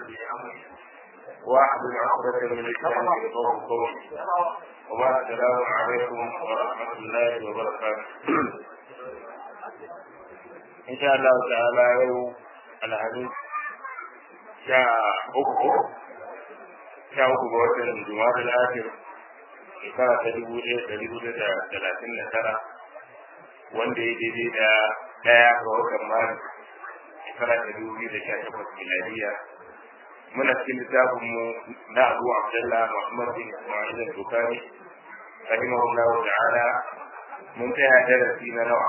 لي امري واحلل عقدة من لساني يفقهوا قولي وبعد السلام عليكم ورحمة الله وبركاته إن شاء الله تعالى يوم الحديث شاء أكبر شاء أكبر وطن جمال الآخر shekara ta dubu ɗaya ɗari hudu da talatin da tara wanda ya daidai da ɗaya ga watan maris shekara ta dubu biyu da sha takwas miladiya muna cikin littafin mu na abu abdullah muhammad bin ismail al-bukhari rahimahullah ta'ala mun tsaya darasi na nawa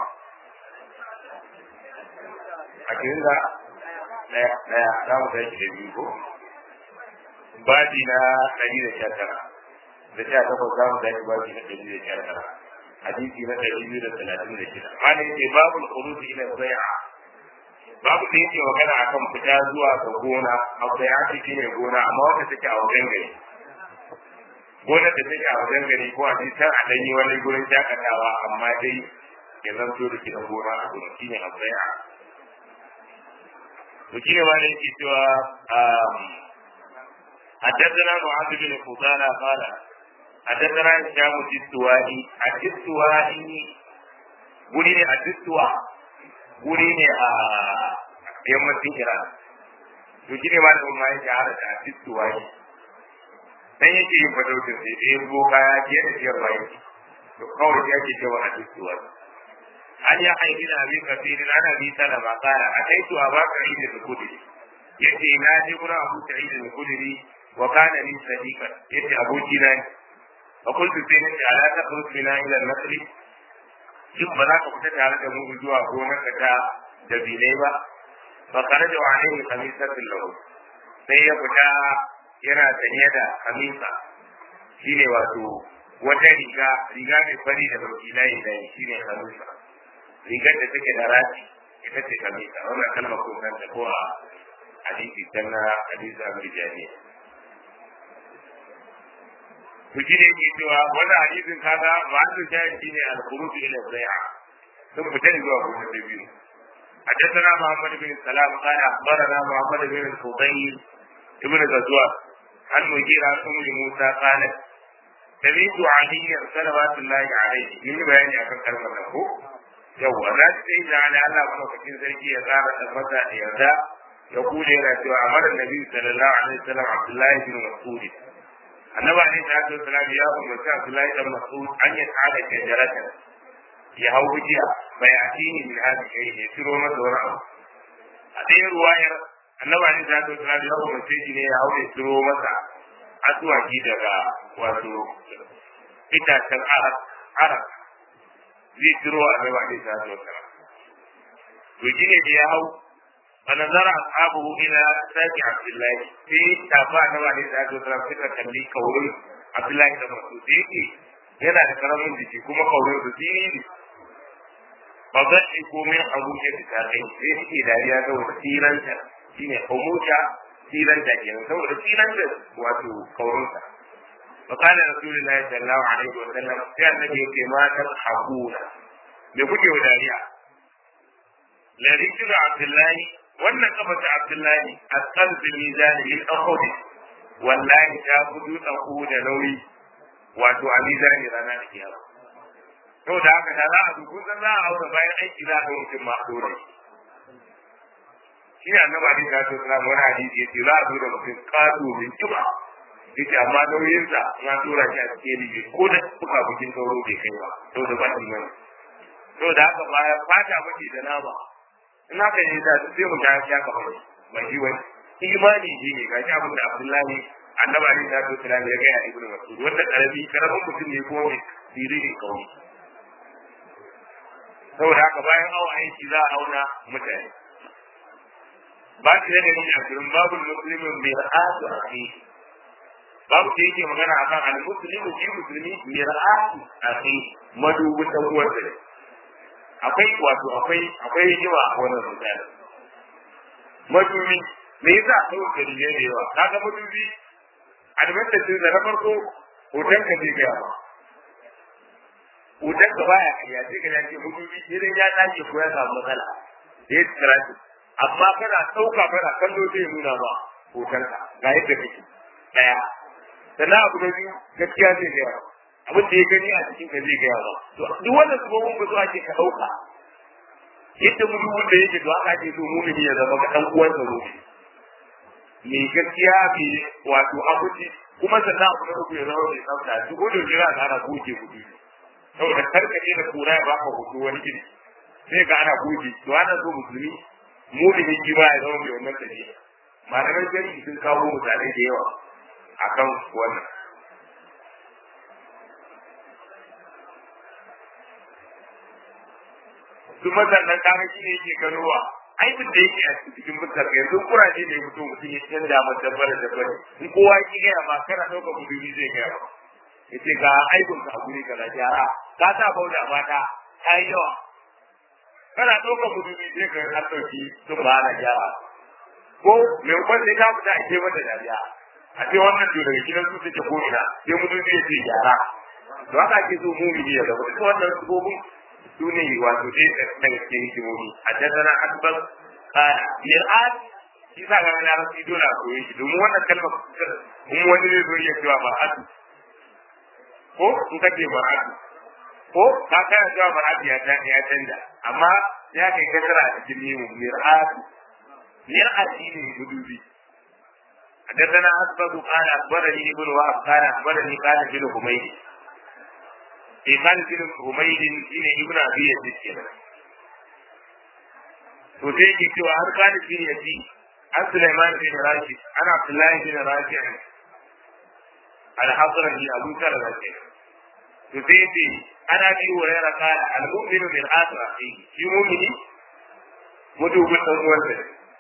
a cikin da ɗaya ɗaya za mu tashi da biyu ko babi na ɗari da sha tara da sha takwas za mu tashi babi na ɗari da sha tara hadisi na ɗari biyu da talatin da shida ma ne ce babu kuruji ila bai'a babu da yake magana akan fita zuwa ga gona a bai'a ce shine gona amma wanda take a wajen gari gonar da take a wajen gari ko a ce can a ɗanyi wani gurin shakatawa amma dai ya zanto da gidan gona a gurin shine a bai'a to shine ma ne yake cewa حدثنا معاذ بن فضالة قال حدثنا هشام الدستوائي الدستوائي guri ne a distuwa guri ne a yammacin iran to shi ne ma da umma ya shahara da distuwa ne dan yake yin fatautin sai da yanzu kaya ke da siyar bayan to kawai ya ke cewa a distuwa an ya haifi na abin kafirin ana bi sana ma kara a kai to a baka idin da kudiri yace na je gurin abu ta idin da kudiri wa kana min sadiqan yace aboki na fa kuntu sai nace ala ta khruj bina ila al-masri shin ba za ka fita tare da mu zuwa gonar ka ta da bilai ba fa kharaja wa alayhi khamisatul lahu sai ya fita yana sanye da khamisa shine wato wata riga riga mai fari da baki layi layi shine khamisa rigar da take da rafi ita ce khamisa wannan kalmar ko kanta ko a hadisi dan na hadisi al-rijali to shi ne yake cewa wannan hadisin kaga ma'azu shahid shine al-khuruj ila zai'a sun fita ne zuwa gurin da biyu حدثنا محمد بن سلام قال اخبرنا محمد بن الفضيل ابن غزوان عن مجيرة ام موسى قالت سمعت عليا صلوات الله عليه من بيان akan kalmar nan ko yawa na sai da ala Allah madaukakin sarki ya tsara tabbata da yarda ya kule yana cewa amara nabi sallallahu alaihi wasallam Abdullahi bin Mas'ud annabi alaihi salatu wasalam ya umarci Abdullahi dan Mas'ud an ya tsada shajarata ya hau bujiya bai atini min hadi kai ne tiro masa wani abu a ɗayan ruwayar annabi alaihi salatu wasalam ya umarci shi ne ya hau ya tiro masa asuwaki daga wato itacen arak arak zai tiro annabi alaihi salatu wasalam to shi ne da ya hau فنظر أصحابه إلى ساق عبد الله في تابع نوع عليه الصلاة والسلام فكرة تنبي كورن عبد الله بن مسعود يجي yana da karamin jiki kuma kaurin su fili ne ba za shi ko min abuja da ta kai sai suke dariya saboda tiranta shine abuja tiranta kenan saboda tiranta wato kaurinsa fa kana rasulullahi sallallahu alaihi wa sallam sai annabi yake ma ta hakuna me kuke wa dariya la rijlu abdullahi wannan kafa ta Abdullahi a kalbin mizani lil akhudi wallahi ta gudu ku da nauyi wato a mizani rana da kiyama to da haka da za a duku san za a aure bayan aiki za a mutum ma dole shi ne annabi Ali ta ce sallama wani hadisi yace za a zo da mutum kato min tuba yace amma nauyinsa na tura shi a cikin riga ko da kuka bukin sauro bai kai ba to da ba shi bane to da haka ba fata bace da nama in haka ne da sai mu ga ya ka bari ba shi wani imani shi ne ga abin da Abdullahi annabi Ali ta ce sallama ya ga ya ibnu Mas'ud wanda karabi karamin mutum ne ko mai sirri kawai saboda haka bayan awa aiki za a auna mutane ba shi da ne a cikin babu muslimin mai ra'atu a kai babu da yake magana akan al-muslimu shi musulmi mai ra'atu a kai madubin dan uwansa ne akwai wato akwai akwai hikima a wannan misali madubi me yasa kawai da dalilai da yawa kaga madubi advantage da na farko hoton ka zai gaya ba hoton ka baya kariya sai ka dace madubi idan ya dace ko ya samu matsala da ya tsira amma kana ɗauka kana kallo zai nuna ba hotonka ga yadda kake daya sannan abu da biyu gaskiya zai gaya abin da ya gani a cikin ka zai gaya ba to duk wannan sabobin ba zo ake ka dauka yadda mutum wanda yake to haka ake so mumini ya zama ka dan uwansa mumini mai gaskiya mai wato abuci kuma sannan abu na uku ya zama mai tsafta duk wanda ya za a ana goge kuɗi saboda karkace da kura ya baka hoto wani iri sai ga ana goge to ana so musulmi mumini shi ba ya zama mai wannan tafiya malamai jari sun kawo misalai da yawa akan wannan kuma sannan kaga shi ne yake ganowa aibin da yake a cikin fuskar yanzu kuraje da ya fito mutum ya canza masa dabbar da dabbar in kowa ki gaya ma kana ɗauka buduri zai gaya ma ya ce ga aibin ka a guri kaza gyara ka sa bauda mata ta yi yawa kana ɗauka buduri zai ka an ɗauki sun ba na gyara ko mai kwan sai ka fita a ke mata dariya a ce wannan to daga gidan su take ko ina sai mutum zai ce gyara to haka ake so mu ya zama duka wannan sabobin su ne wato dai daga cikin hikimomi a jaddana asbab mir'at shi sa ga na rasu dole a koyi shi domin wannan kalmar in wani zai zo iya cewa mar'atu ko in ka ce mar'atu ko ka kana cewa mar'atu ya ya canja amma ya kai kasara a cikin nemo mir'at mir'at shi ne gudubi حدثنا أسبق قال أخبرني ابن وهب قال أخبرني قال ابن حميد في خالد بن حميد shine ibn abi yazid kenan to sai yake cewa har Khalid bin Yazid an Sulaiman bin Rashid ana Abdullahi bin Rashid al-Hasran bi Abu Talha kenan to sai yake ana bi Hurairah qala al-mu'minu bil asra fi shi mu'mini mudubin dan uwansa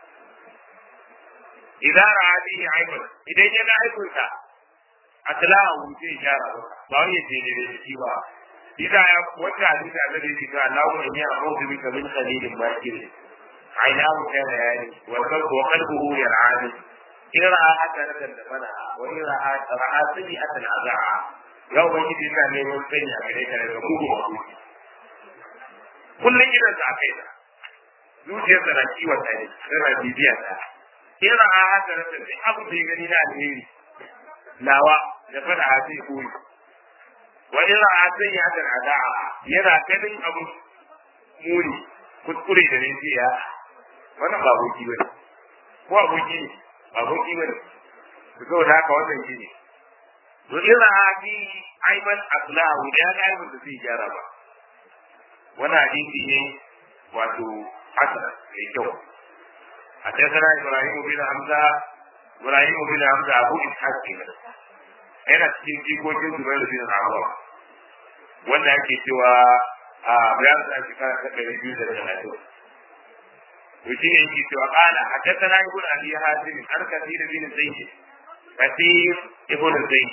idan ra'a bihi aiban idan yana aikunsa atlahu sai gyara ba wani ce ne da shi ba إذا وجه حديث الذي قال اللهم إني أعوذ بك من خليل باكر عيناه كان يعني والقلب وقلبه يرعاني إن رأى حسنة دفنها وإن رأى رأى سيئة أذاعها يوم يجد الله من يمكن عليك لتقوم مقبول كل إذا تعقينا zuciyarsa na kiwon ta ne tana bibiya ta in ra'a haka na tafi abu da ya gani na alheri nawa da fada a sai koyi wa in ra'a sayyi'atan ada'a yana ganin abu muni kuskure da ne sai ya wannan ba aboki ba ko aboki ne ba aboki ba ne to da haka wannan shi ne to in ra'a bi aiman aslahu da ya ga aibin da zai gyara ba wannan hadisi ne wato hasan mai kyau حدثنا ابراهيم بن حمزه ابراهيم بن حمزه ابو اسحاق kenan yana cikin jikokin Zubair bin Awwam wanda ake cewa a bayan da shekara ta ɗari biyu da talatin to shi ne yake cewa qala hadathana ibn abi hasim an kathir bin zayd kathir ibn zayd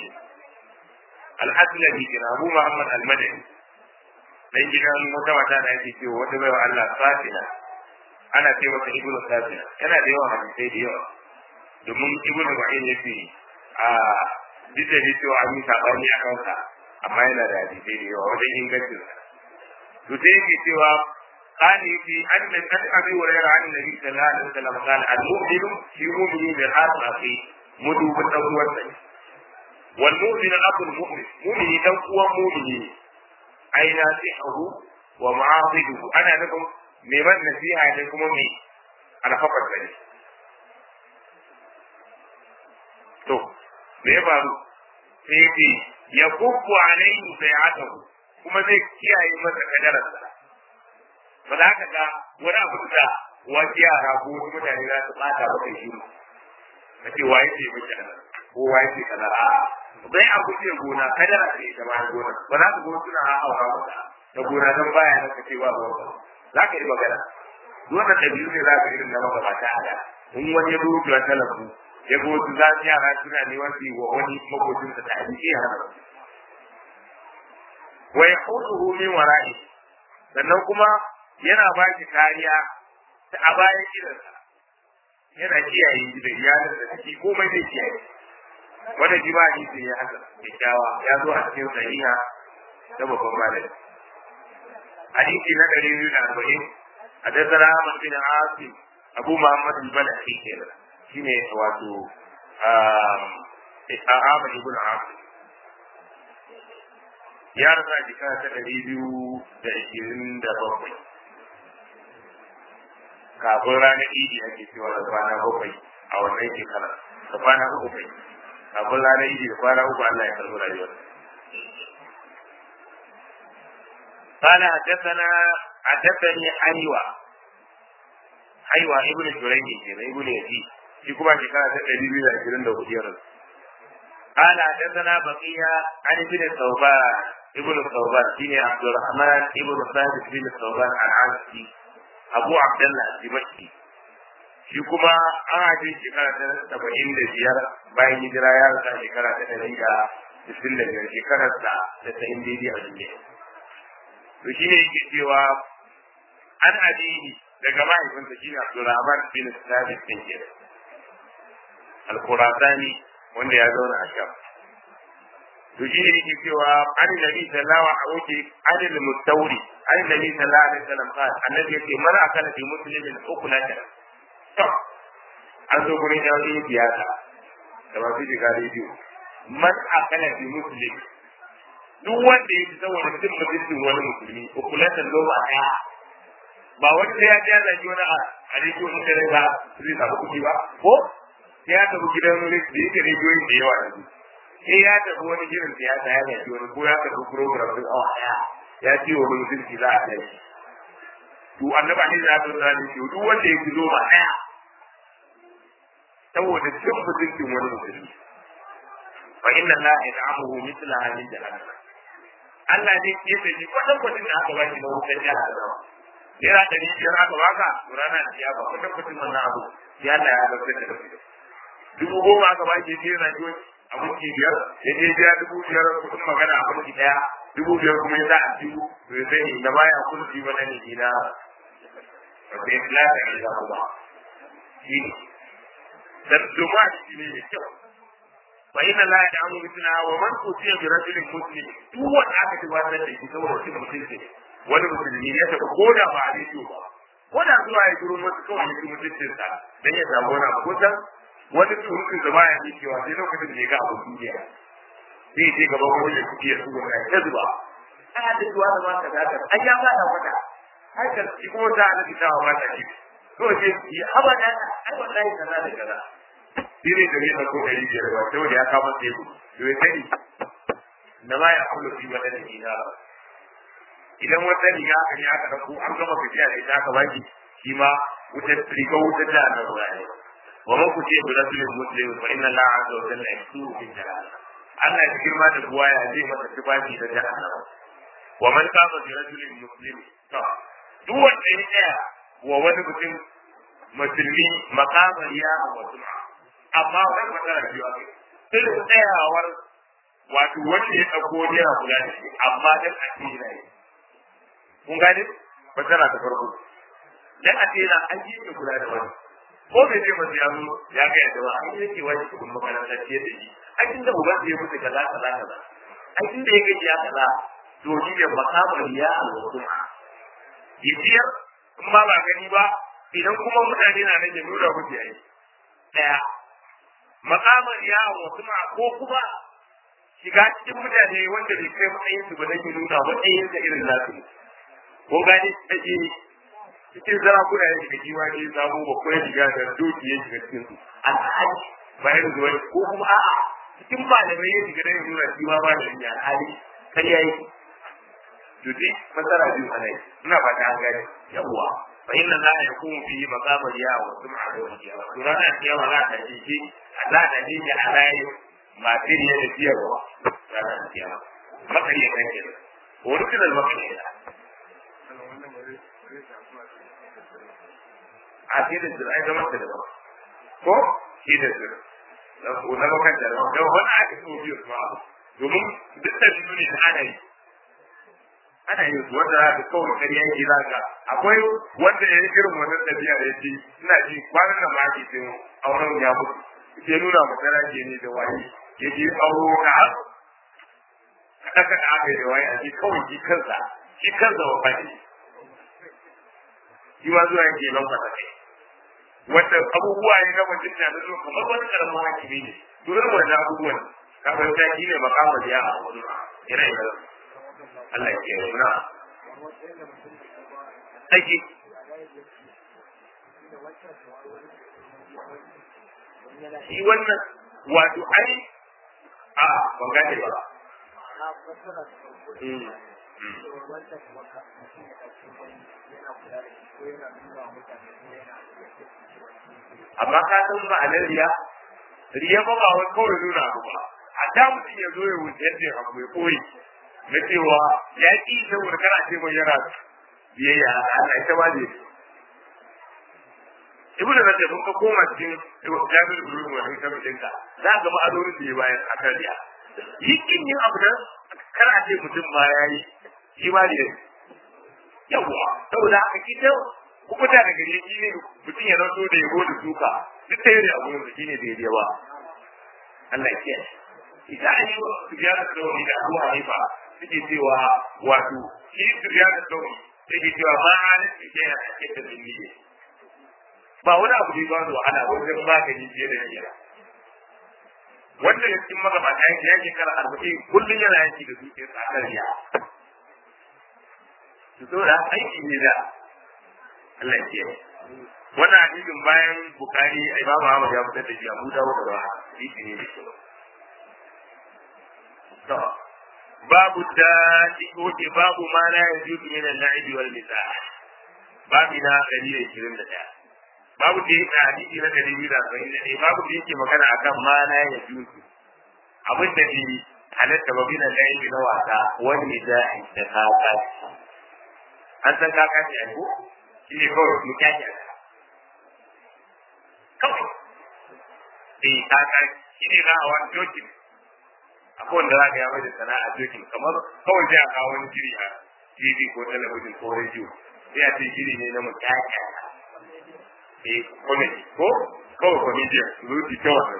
al-aslami bin abu muhammad al-madani dan gidan wata mata da ake cewa wata baiwa Allah safina ana ce masa ibnu safina yana da yawa hadisai da yawa domin ibnu ma'in yace a duk da cewa an yi sabani a kansa amma yana da hadisai da yawa wajen ingancin sa to sai yake cewa qali fi anna qad abi hurayra an nabi sallallahu alaihi wasallam qala al mu'minu fi mu'mini bil asrafi mudu bin dan uwan sa wal mu'minu abul mu'min mu'mini dan uwan mu'mini ai nasihu wa mu'afiduhu ana nufin mai man nasiha ne kuma mai alfafar da ne to me ya faru sai ce ya kuku alaihi bai'atahu kuma zai kiyaye masa kadararsa ba za ka ga wani abu da wasu yara ko wasu mutane za su bata maka shi ka ce waye ce miki kaza ko waye ce kaza a bai abu ce gona kadara ce ita ma gona ba za ka go suna hawa maka da gona don baya na ka ce ba ba za ka yi magana wannan ɗabi'u ne za ka irin na magabata a da in wani ya rubuta wata lambu ya ga wasu za su yara suna neman su yi wa wani makocin sa ta abinci ya hana wa ya hudu min wara'i sannan kuma yana ba shi kariya ta a bayan gidansa yana kiyaye shi da iyalin da take komai zai kiyaye wanda shi ba hadisi ya haka kyakkyawa ya zo a cikin sahiha ta babban malami hadisi na ɗari biyu da arba'in حدثنا احمد بن عاصم ابو محمد البلخي كده shine wato Ahmad ibn Abd ya rasa shekara ta ɗari biyu da ishirin da bakwai kafin ranar idi ake cewa da kwana bakwai a wannan shekara da kwana uku kai kafin ranar idi da kwana uku Allah ya karɓi rayuwar قال حدثنا حدثني حيوة حيوة ابن شريح ابن يزيد في كما شكاية تدريب إلى عشرين لو قال حدثنا بقية عن ابن الثوبان ابن الثوبان بن عبد الرحمن ابن ثابت بن الثوبان العنسي أبو عبد الله الدمشقي shi kuma an haife shekara ta saba'in da biyar bayan hijira ya rasa shekara ta ɗari da sittin da biyar shekarar da ta sa'in daidai a duniya to shi ne yake cewa an addini daga mahaifinsa shi ne Abdulrahman bin Sabit bin Jira al-Qurasani wanda ya zauna a Sham to shi ne yake cewa an nabi sallallahu alaihi wuce an al-mustawri an nabi sallallahu alaihi wasallam qala annabi yake man akala bi muslimin ukulatan to an zo gurin yan yi siyasa da masu shiga rediyo man akala bi muslimin duk wanda ya ci saboda mutum mutuncin wani musulmi ukulatan loma ɗaya ba wani sai ya ji yana ji wani a rediyo in da ba zai samu kuɗi ba ko sai ya tafi gidan wani da yake rediyoyin da yawa yanzu sai ya tafi wani gidan siyasa ya gaji wani ko ya tafi program din awa ɗaya ya ce wani mutunci za a kai to annaba ne za ta zane shi duk wanda ya ci loma ɗaya saboda cin mutuncin wani musulmi fa inna la yad'amuhu mithlaha min jahannam Allah ne ke da shi kwatan kwatin da aka baki na wutar jihar Adamawa. Yana ɗari biyar aka baka, to rana da ya ba kwatan kwatin wannan abu, ya Allah ya zartar da kai. Dubu goma aka baki ya na jiyo abinci biyar, ya je biya dubu biyar kuɗin magana abinci ɗaya, dubu biyar kuma ya za a ciwo, to ya sani da baya kulki wani ne ina bai lafiya ne za ku ba. Shi ne. Dan domin a ciki ne mai kyau. فإن لا يدعم مثلها ومن أوتي برجل مسلم duk wanda aka ci wannan da shi saboda cin mutunci wani musulmi ya tafi ko da ba a rediyo ba ko da zuwa ya turo masu kawai ya ci mutuncin sa dan ya samu wani abu kusan wani surutun da baya yi cewa sai lokacin da ya ga abu duniya zai je gaba wani da kuɗi ya tuba kai ta zuba ana da zuwa da maka da haka an ya fada wata haka shi kuma ta ana fitawa mata shi to sai ya haba da ai wallahi kaza da kaza shi ne da yana ko ɗari biyar ba sai wanda ya kama teku to ya sani na ma ya kullu fi wani da ba idan wata riga aka ne aka ɗauko an gama tafiya da ita aka baki shi ma wutar riga wutar da aka zuwa ne wa man kuce bi rasulil muslim fa inna la azza wa jalla yasuru fi jalal Allah ya girma da buwa ya zai masa tufafi da jahannama wa man kama bi rasulil muslim to duk wanda ya tsaya wa wani mutum musulmi makamar ya wa sum'a amma wani matsala biyu ake irin tsayawar wato wanda ya ɗauko yana kula da shi amma dan a ce yana yi kun gane matsala ta farko dan a ce yana an yi ne kula da wani ko bai ce masu ya zo ya ga yadda ba an yi yake wani cikin makarantar ce da shi a cikin da uban ya mutu kaza kaza kaza a cikin da ya gaji ya kaza to shi ne makamar ya alwasuma ya ciyar in ma ba gani ba idan kuma mutane na nan ya nuna musu yayi daya makamar yawon wasu ma ko kuma shiga cikin mutane wanda bai kai matsayin su ba dan nuna matsayin da irin nasu ko gani take cikin sarakuna ya shiga jiwa ne samu ba ko ya shiga da doki ya shiga cikin su alhaji bayan zuwa ko kuma a'a cikin malamai ya shiga dan nuna shi ma malamin ya alhali kar yayi to dai masara biyu ana yi ina ba ta gani yawwa fa inna la yakunu fi maqamar ya wa sum'a wa qiyamah to rana kiyama za ta ji shi za ta ji shi a rayu masu ne da ciyarwa ranar kiyama makariya kan ke wani kiran makariya a ce da zira ai zama ta daban ko shi da zira na bakan da daban don wani aka so biyu su ma'abu domin duk da biyu ne da ana yi ana yin su wanda za ka kawai kariya yake za ka akwai wanda ya yi irin wannan tafiya da ya ce ina ji kwanan nan ma ake ce auren ya mutu ke nuna masara ke ne da wani ya je auro ka har kaɗa kaɗa aka yi da wani a ji kawai shi kansa shi kansa wa fadi shi ma zuwa yake lambata kai wanda abubuwa ne na mutum da zo kamar wani karamin hakimi ne to irin wannan abubuwan kafin ta shi ne makamar ya a wani ire ire Allah ya kiyaye na aiki shi wannan wato ai a ban gane ba amma ka san ba a nan riya riya ba ba wai kawai nuna abu ba a da mutum ya zo ya wuce yadda abu mai koyi na cewa ya ƙi saboda kana ce mai yana biyayya Allah ita ba ne ibnu rajab kun ka koma cikin jabir ibn wahid kan dinka za ka ga ma'adorin da ya bayar a kan riya yikin yin abu nan kana ce mutum ma yayi shi ma ne yawa saboda haka kita kuma da daga ne shi ne mutum ya zanto da yabo da suka duk ta yi abu da shi ne daidai ba Allah ya kiyaye ita an yi su biya da tsauni da abu hanifa suke cewa wato shi su biya da tsauni suke cewa ma halin su ke yana ake da zunniye ba wani abu ne ba su wahala wajen magani fiye da niyya wanda ya cikin magabata yake yake kara arba'in kullum yana yaki da zuciyar tsakar ya su so da aiki ne da Allah ya kiyaye wannan hadisin bayan bukari imamu Ahmad ya fitar da shi Abu Dawud da hadisi ne da kyau to babu da ko ke babu ma la yajuzu min al-la'ib wal nisa babu na 121 babu da yake hadisi na 241 babu da yake magana akan ma la yajuzu abin da bi halatta ba bin al-la'ib na wasa wal nisa da kaka an san kaka ne ai ko shi ne kawai mu kyakya kawai eh kaka shi ne za a wani jokin akwai wanda za ka yi mai sana'a jokin kamar kawai sai a kawo wani shiri a tv ko talabijin ko rediyo sai a ce shiri ne na mu kyakya eh comedy ko kawai comedian zuci ta wannan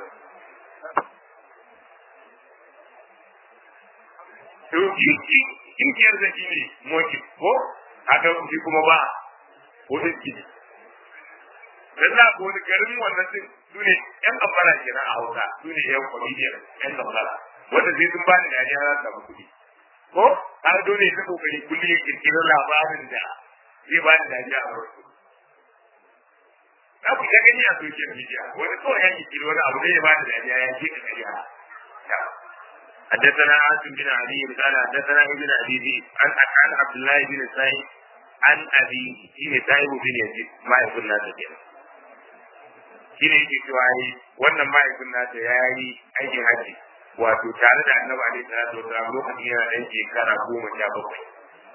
to kinkiyar da shi ne moki ko haka shi kuma ba ko iski dan na ko wani garin wannan din su ne yan kambara ke a hausa su ne yan comedian yan kambara wanda sai sun ba ni dariya za su samu kuɗi ko har dole ta kokari kullum ya kirkiri labarin da zai ba ni dariya a wasu za ku ga gani a social media wani kawai ya kirkiri wani abu zai ba ni dariya ya ce ka kariya حدثنا عاصم بن علي قال حدثنا ابن ابي ذئب عن عن عبد الله بن سعيد عن ابي شيء سعيد بن يزيد ما يكون ناس kenan shi ne yake cewa yi wannan mahaifin nasa ya yi aikin haji wato tare da annabi alaihi salatu wasalam lokacin yana ɗan shekara goma sha bakwai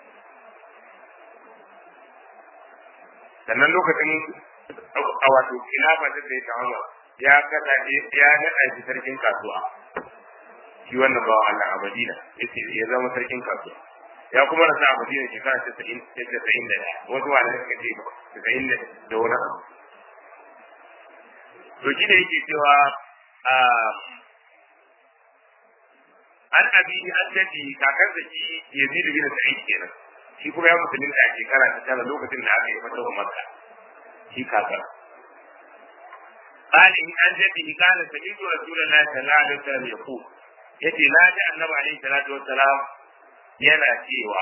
sannan lokacin a wato khilafa ta sai ta ya kasa ya naɗa shi sarkin kasuwa shi wannan bawa Allah a Madina yace ya zama sarkin kasuwa ya kuma rasa a Madina shekara ta 90 da ɗaya wasu wanda suka ce 90 da wani abu to shi ne yake cewa an abi an jadi kakar da shi Yazid bin Sa'id kenan shi kuma ya musulunta a shekara ta tara lokacin da aka yi fatawa Makka shi kakar قال إن أنجته قال سمعت رسول الله صلى الله عليه وسلم يقول yace na ji annabi alaihi salatu wassalam yana cewa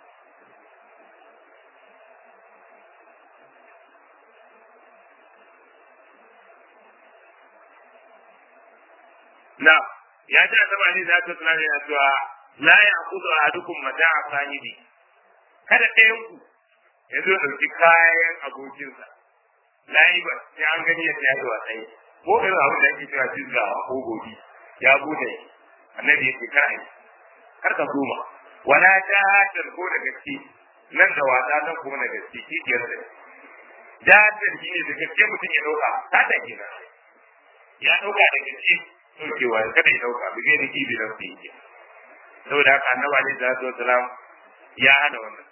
na ya ji annabi alaihi salatu wassalam yana cewa la ya'khudhu ahadukum mata'a sahibi kada ɗayan ku ya zo ɗauki kayan abokinsa layi ba sai an gani ya tsaya da wasai ko irin abin da ake cewa jizga ko gobi ya bude annabi yake kar ai kar ka zuma wala ta ko da gaske nan da wasa nan kuma da gaske shi ke da jahar shi ne da gaske mutum ya dauka ta da kina ya dauka da gaske daukewa kada ya dauka bi zai da kibi da su yake saboda haka annabi alaihi salatu wasalam ya hana wannan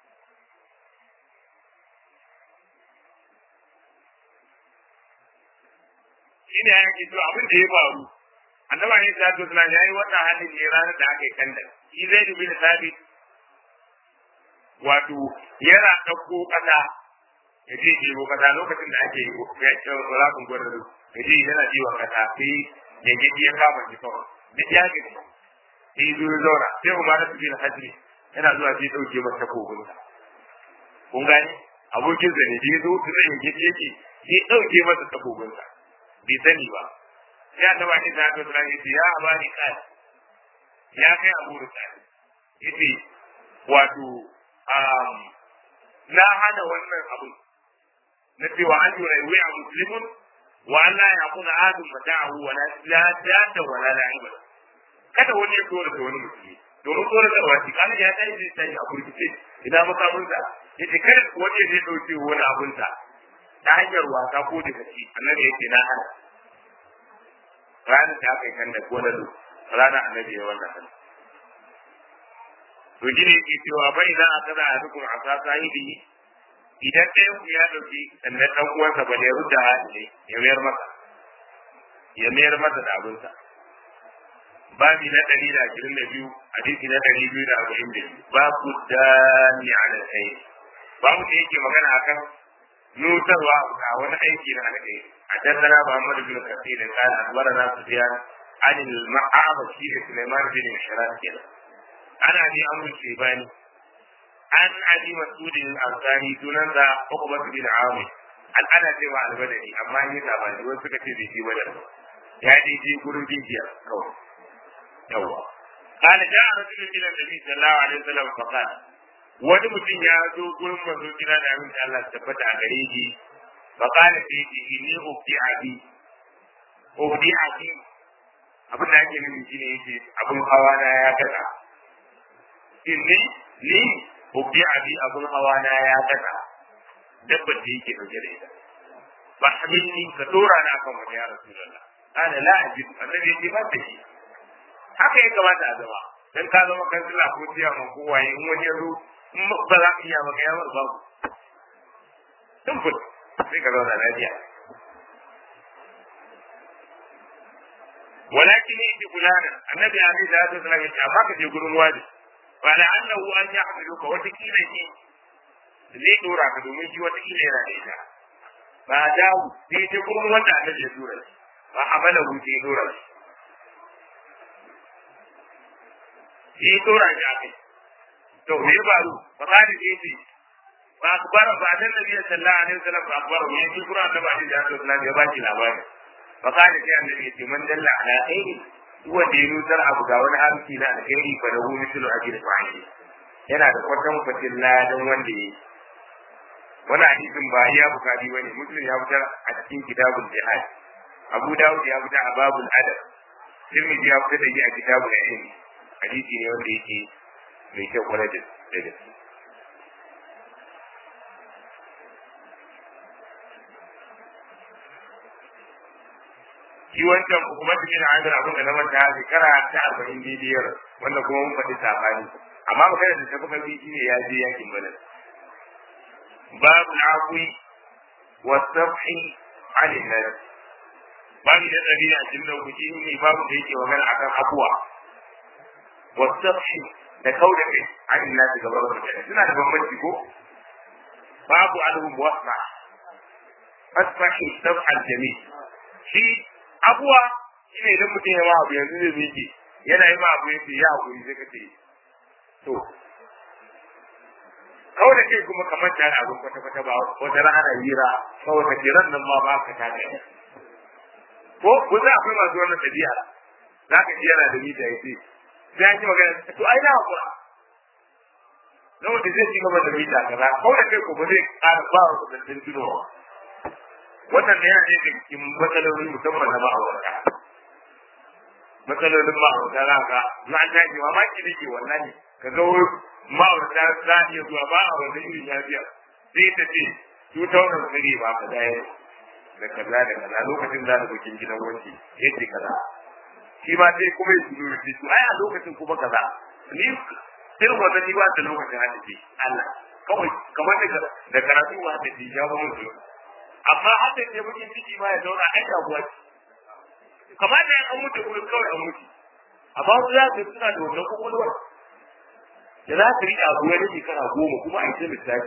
shi ne ya yake to abin da ya faru annaba ne ta to sunan yayi wannan halin ne ranar da aka yi kanda shi zai dubi da sabit wato yana dauko kasa ya je ɗebo kasa lokacin da ake yakin rafin gwarzo ya je yana jiwa kasa sai ya gaji ya kama shi kawai duk ya gaji sai zo ya zauna sai umar su bin hajji yana zuwa sai ɗauke masa kogunsa kun gani abokin sa ne da ya zo su zai gaji yake sai ɗauke masa takogunsa bai sani ba sai a taba ni ta haka sura yace ya abani kai ya kai abu da kai yace wato na hana wannan abu na cewa an yi rai a muslimun wa Allah ya kuna adun mata'ahu wa la data wa la la'iba kada wani ya tsora da wani musulmi domin tsora da wani kana ya tayi zai tayi a kurkice idan makamun sa yace kada wani ya zai dauke wani abun sa ta hanyar wasa ko da kaci annabi yake na hana ranar da aka yi kan da gonar ranar annabi ya wannan hannu to shi ne yake cewa bai za a kada a rukun a sa sahibi idan ɗayan ku ya ɗauki sannan ɗan uwansa ba ne ya rudda ne ya mayar masa ya mayar masa da abinsa babi na ɗari da ashirin da biyu hadisi na ɗari biyu da arba'in da biyu babu dani ala kai babu da yake magana akan nutarwa a wani aiki na alkai حدثنا محمد بن كثير قال اخبرنا سفيان عن المعاصي سليمان بن مشران كده عن ابي عمرو الشيباني عن ابي مسعود الانصاري سنن ذا عقبه بن عامر an ana cewa albadari amma ni ta ba ni wasu suka ce bai ji badar ba ya dai je gurin bibiya kawai yawa kana ja rajulun ila nabi sallallahu alaihi wasallam fa qala wani mutum ya zo gurin manzo kira da abin da Allah tabbata a gare shi fa qala fi inni ubdi abi ubdi abi abin da ake nufi shine yake abin hawa na ya gaza inni ni ubdi abi abin hawa na ya gaza dabbar da yake dauke da ita ba hamilni ka dora na kan wani ya rasulullah kana la ajid annabi yake ba da shi haka ya kamata a zama dan ka zama kansila ko tiya mun ko waye in wani yazo in ba za ka iya maka ya babu simple sai ka zauna lafiya ولكن يجي فلانا النبي عليه الصلاه والسلام يقول amma ka je gurin wani فلعله ان يحملك وتكيل شيء zai dora ka domin shi wata kila yana da ita ba dawo sai ta kuma wanda annabi ya dora shi ba amala hu sai dora shi sai dora shi a kai to me ya faru ba za ni sai ce ba akbara ba dan nabi sallallahu alaihi wasallam ba akbara me shi qur'an da ba shi da sallallahu ya ba shi labari ba ka da sai annabi ya ce man dalla ala khairi wanda ya nutar abu ga wani harki na alkhairi fa lahu mithlu ajri fa'ili yana da kwatan kwatin ladan wanda ya yi wani hadisin ba ya bukari bane muslim ya fitar a cikin kitabul jihad abu dawud ya fitar a babul adab tirmidhi ya fitar da shi a kitabul ilmi hadisi ne wanda yake mai kyau kwarai da gaske shi wancan hukumar da yana adana abin da na manta shekara ta arba'in bibiyar wanda kuma mun faɗi sabani amma magana da tafi karfi shi ne ya je yakin badar باب العفو والسفح عن الناس babu da ɗari a cikin da kuci ne babu da yake magana akan abuwa wasafhi da kau da kai an ina daga babu mutane suna da bambanci ko babu alhum wasa fasfahi safhal jami shi abuwa shine idan mutum ya ma abu yanzu zai miki yana yi ma abu yace ya hakuri sai kace to kawai da kai kuma kamar da abin kwata kwata ba wata rana hira kawai ka jiran nan ma ba ka tada ko ko za akwai masu wannan tabi'a za ka ji yana da mita ya ce sai an yi magana to ai na hakura na wanda zai ci gaba da mita kaza kawai da kai ko ba zai ƙara ba wa kudantin tunowa wannan da yana ne da cikin matsalolin musamman na ma'aurata matsalolin ma'aurata za ka za a tashi mamaki da ke wallahi ka ga ma'aurata za a iya zuwa ba a wani irin lafiya sai ta ce su taunar sirri ba ka daya da kaza da kaza lokacin za ta bukin gidan wanki yace kaza shi ma sai kuma ya zuwa shi to ai a lokacin kuma kaza ni irin wannan ni ba ta lokacin hada ce Allah kawai kamar da da karatu ba da ji ya mun su amma hada ce bukin ciki ma ya zauna ai da buwa kamar da an mutu kuma kawai an mutu amma su za su suna da wannan kokolwar da za su riƙa abu wani shekara goma kuma a yi ta lissafi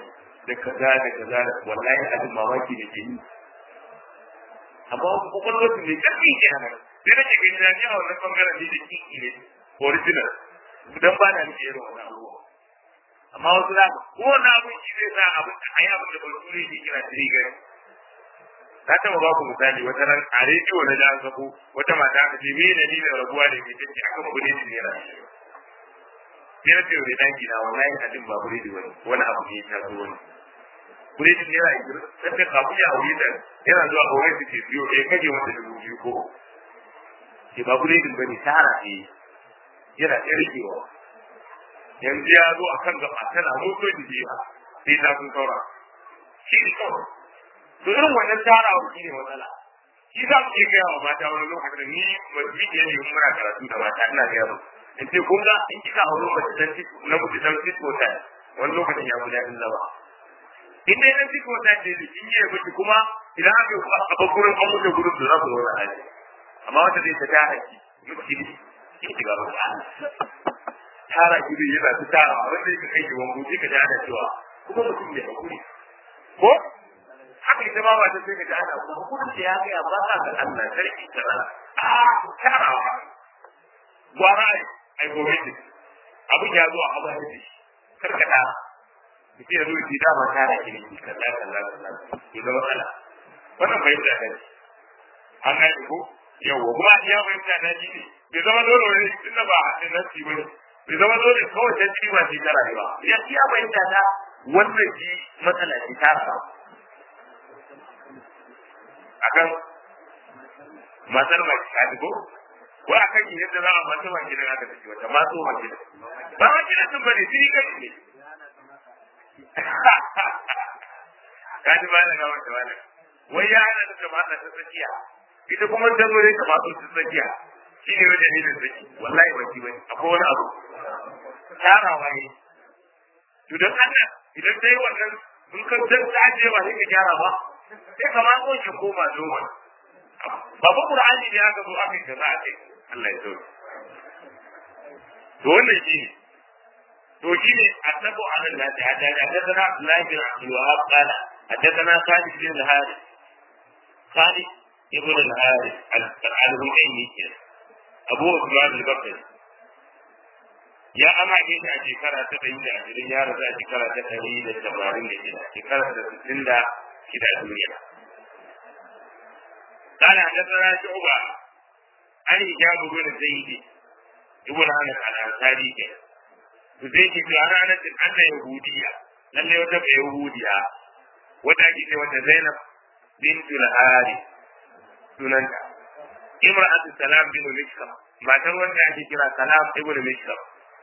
da kaza da kaza wallahi abin mamaki da ke yi amma wasu kwakwalwar su ne ƙarfi ke hana sai nake gani na ji a wannan bangaren ne da kiki ne original dan ba na nake irin wannan abubuwa amma wasu za ka ko wani abin shi zai sa abin da ayi abin da bature ke kira trigger na taɓa ba ku misali wata ran a rediyo na da an sako wata mata aka ce me ne ni da rabuwa da ke tace aka mu ne ne ra sai na ce da danki na wallahi hadin ba buredi wani wani abu ne ta zo wani buredi ne ra sai ka kafu ya aure da yana zuwa aure su ke biyo eh kaje wata dubu biyu ko ke ba buredi bane tara ne yana tsarkewa yanzu ya zo a kan gaba tana moto da jiya sai ta sun saura shi ne kawai to irin wannan tarawa shi ne matsala shi za mu iya gaya wa mata wani lokacin da ni mafi ne ne muna karatu da mata ina gaya mu in ce kun ga in kika aure mace dan na mutu dan fito ta wani lokacin ya guda in zama in dai dan fito ta ce da kin yi miki kuma idan aka a bakurin an mutu gurin da za ku zauna a amma wata zai ta tara ki miki ne ki ga ba tara gidi yana ta tara wanda yake kai ki wango sai ka ji ana cewa kuma mutum ne hakuri ko haka ita ma ba ta sai ka ji ana kuma hukumin da ya ga ba ka ga Allah sarki ta a tarawa gwara ai ai gobe ne abin ya zo a hawa da shi karkada mutum ya zo ki da ma tara ki ne kaza kaza kaza to da matsala wannan bai da kai an ga ko yawa kuma ya bai da daji ne bai zama dole ne tunda ba a nasi bane bai zama dole kawai ta ci ba ce ta rayuwa ya ci ya bayyana ta wannan ji matsala ce ta samu akan matar mai ta ko ko akan yin yadda za a mata mai gidan aka tafi wata maso mai gidan ba ma gidan sun bane shi kai ne ka ji ba na gawar da wani wai ya hana ta kamata ta tsakiya ita kuma ta zo ne kamata ta tsakiya shi ne wajen ne da tsaki wallahi ba ki bane akwai wani abu tarawa ne to dan Allah idan dai wannan in ka dan taje ba sai ka gyara ba sai ka ma ko ki koma noma ba ba Qur'ani ne aka zo aka yi kaza a kai Allah ya sauke to wannan shi ne to shi ne asabu ala Allah ta hada da hadana Abdullah bin Abdul Wahhab qala hadathana Khalid bin al-Harith Khalid ibn al-Harith al-Humayni Abu Usman al-Bakri ya amake shi a shekara ta ɗari da ashirin ya rasu a shekara ta ɗari da tamanin da shida shekara ta sittin da shida a duniya. قال حدثنا شعبة عن هشام بن زيد ابن انس الانصاري زيد في انا انس ان يهودية لله وتبع يهودية وتاكي وتا زينب بنت الحارث سننتا امرأة سلام بن مشكم ما تروى أن kira salam ibn mishkam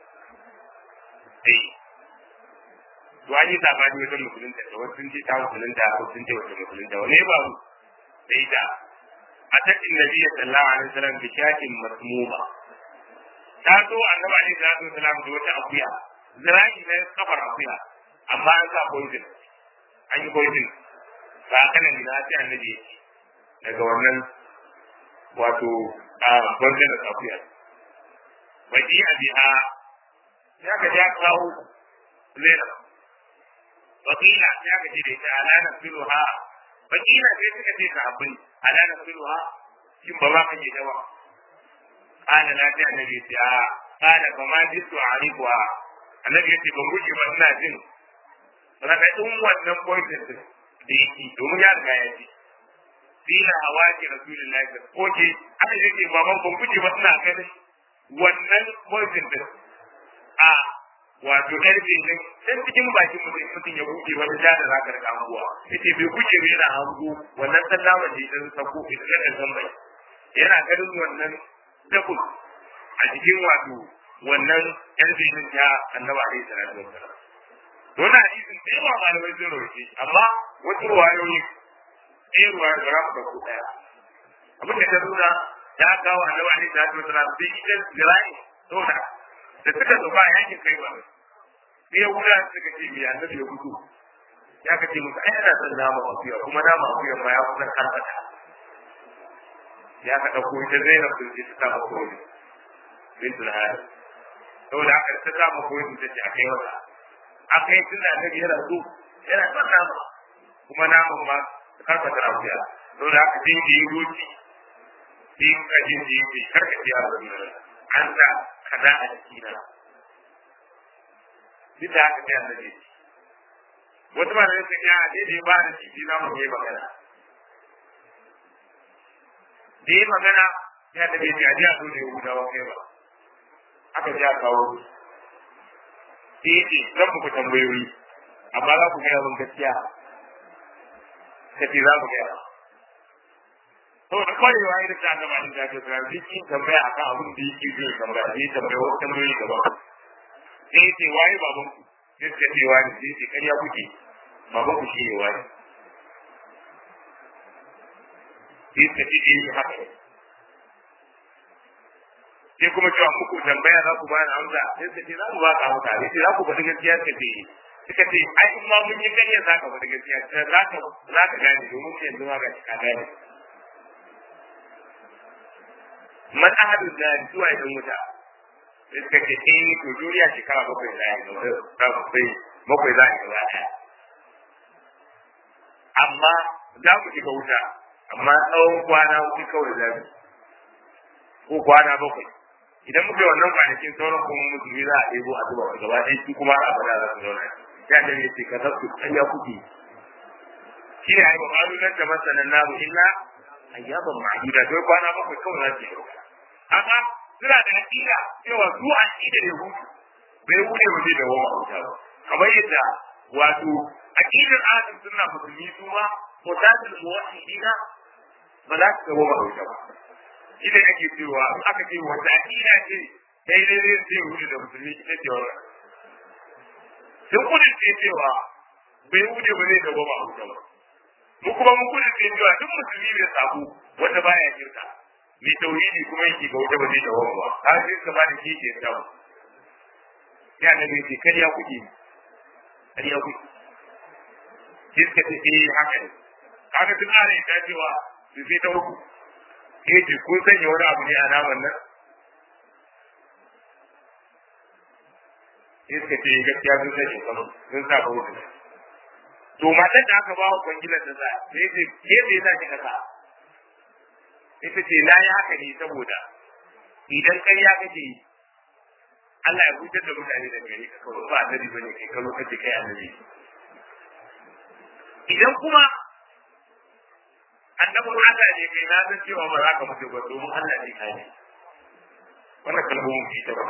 eh to an yi sabani wajen musulunta da wasu sun ce ta musulunta ko sun ce wata musulunta wani ba mu sai da atat annabi sallallahu alaihi wasallam bi shakin masmuma ta zo annabi alaihi salatu wasallam da wata akuya zira'i na kafar akuya amma an sa poison an yi poison ba kana ni na sai annabi ya ce daga wannan wato a poison da akuya waji a biha ya ka ja kawo lena wakila ya ka ce da ita ala na filuha wakila sai suka ce sahabbai ala na filuha shin ba ma kake dawa kana na ta annabi ce a kana ba ma jisu a ribuwa annabi ya ce ban guje ba ina jin raɗaɗin wannan poison din da yake domin ya riga ya ji fila hawaji rasulullahi ko ke aka ce ba ban guje ba ina ganin wannan poison din a wato ƙarfe ne dan cikin bakin mutum mutum ya buɗe wani ja da zaka rika hanguwa yace bai kuke bai yana hangu wannan sallama da idan sako idan da zambai yana ganin wannan dabul a cikin wato wannan ƙarfe din ta annabi alaihi salatu wassalam to na hadisin da yawa malamai sun roƙe amma wasu ruwayoyi ɗaya ruwayar ba za mu ɗauko ɗaya abin da ta nuna ya kawo annabi alaihi salatu wasallam sai ita zira'i saboda da suka zo ba yakin kai ba sai ya wuya suka ce me annabi ya gudu ya kace musu ai ana son nama akuya kuma nama akuya ma ya kusan karfata ya ka dauko ita Zainab din ce ta mako ne bintul Harith saboda haka ta ta mako ne ta ce akai wata akai tunda annabi yana so yana son nama kuma naman ma karfata rafiya don da haka sai da yi roci sai yin kajin da yi mai karkace a rafiya an sa kaza a jikina duk da haka sai annabi wata ba da yake ya daidai ba da jiki na mu yi magana da yi magana ya da bai jaji a dole yahudawa kai ba aka ji a kawo sai yake zan muku tambayoyi amma za ku gaya min gaskiya ka ce za ku gaya saboda kwarewa ya rika gaba da jaji da rafi shi tambaya akan abin da yake zai tambaya sai tambaya wasu tambayoyi gaba sai ce waye baban ku sai suka ce wani sai ce karya kuke baban ku shi ne wani sai suka ce eh haka ne sai kuma cewa muku tambaya za ku bani amsa sai suka ce za ku ba ka amsa sai za ku faɗi gaskiya suka ce suka ce ai in ma mun yi kanya za ka faɗi gaskiya za ka za ka gane domin sai yanzu ma ga ka gane man ahadu da zuwa idan wuta sai suka ce eh to duniya shekara bakwai za a yi bakwai bakwai za a yi gaba ɗaya amma za mu shiga wuta amma tsawon kwana hudu kawai za mu ko kwana bakwai idan muka yi wannan kwanakin sauran kuma musulmi za a ɗebo a zuba gaba ɗaya su kuma a bada za su zauna ya da ne ce ka zasu ƙarya kuke shi ne haifa malu nan da masanan namu illa ayyaban ma'aduda to kwana bakwai kawai za su yi amma suna da aƙida cewa su aƙida ne hutu bai wuce ba zai dawo a wuta ba kamar yadda wato aƙidar ahlus sunna musulmi su ma mutasil muwahhidina ba za su dawo a wuta ba shi ne ake cewa in aka ce wata aƙida ce daidai zai ce wuce da musulmi ita ce wannan sun kudin ce cewa bai wuce ba zai dawo a wuta ba mu kuma mun kudin ce cewa duk musulmi bai sabo wanda baya shirka mai tauhidi kuma yake ga wuta ba zai dawo ba har sai ka ba da shi ke dawo ya da ne ce kariya kuke kariya kuke sai suka ce eh haka ne haka tun ana yin dacewa su sai ta uku ke ce kun sanya wani abu ne a naman nan sai suka ce gaskiya sun sanya kanu sun sa wuta to matan da aka ba wa kwangilar da za sai ce ke me za ki kasa ita ce na yi haka ne saboda idan ƙarya kake yi Allah ya hutar da mutane da gari ka kawai ba annabi bane kai kalo kace kai annabi idan kuma annabin Allah ne kai na san cewa ba za ka mutu ba domin Allah ne kai ne wannan kalmomin shi ta ba